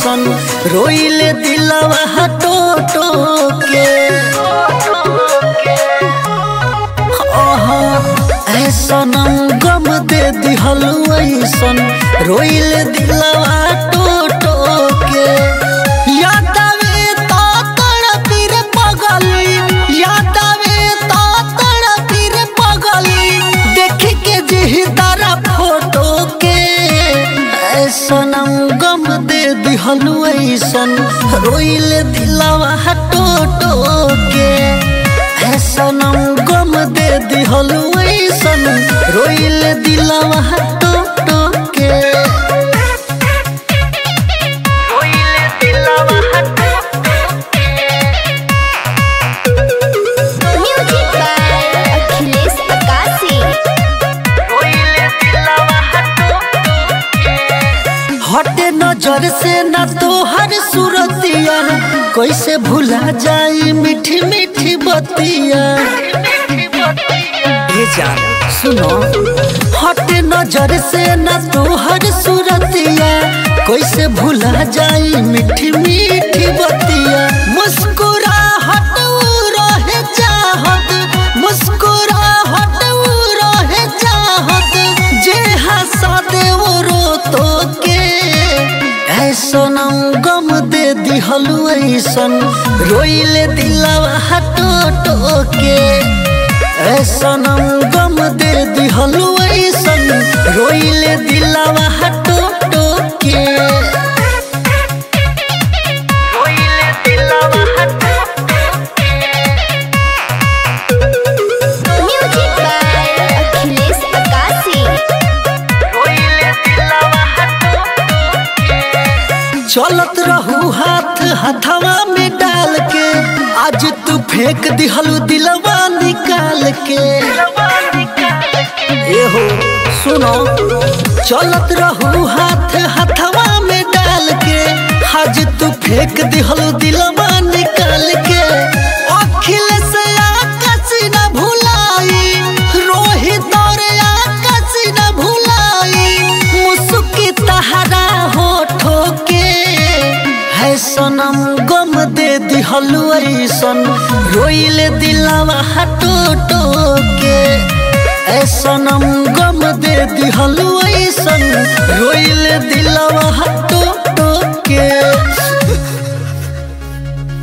ऐसन रोइले दिलवा टोटो के आहा, ऐसन गम दे दिहल ऐसन रोइले दिलवा टोटो के याद आवे तो तड़पी रे पगली याद आवे तो तड़पी रे पगली देख के जी तारा फोटो के ऐसन गम दे दिहल ऐसन रोइले दिलवा टोटो के ऐसन गम दे दिहल ऐसन रोइले दिलवा टोटो के रोइले दिलवा Music by Achilles Akasi. हटे नजर से न तोहर सूरतिया कैसे भुला जाई मीठी मीठी बतिया ये जान सुनो हटे नजर से न तोहर सूरतिया कैसे भुला जाई मीठी मीठी बतिया मुस्कुराहट उ रहे चाहत मुस्कुराहट उ रहे चाहत जे हंसा दे वो रो तो के ऐसन गम दे दिहल ऐसन रोइले दिलवा हटो के ऐसन गम दे दिहल ऐसन रोइले दिलवा हटो के रोइले दिलवा Music by Achilles Akasi. चलत रहू हाथ हथवा में डाल के आज तू फेंक दिहलू दिलवा निकाल के ए हो सुनो चलत रहू हाथ हथवा में डाल के आज तू फेंक दिहलू दिलवा निकाल के अखिल से आकाश न भुलाई रोहित और आकाश न भुलाई मुस्की तहरा होठो के है सनम गम दे दिहल ऐसन रोइले दिलवा हटो टो के ऐ सनम गम दे दिहल ऐसन रोइले दिलवा हटो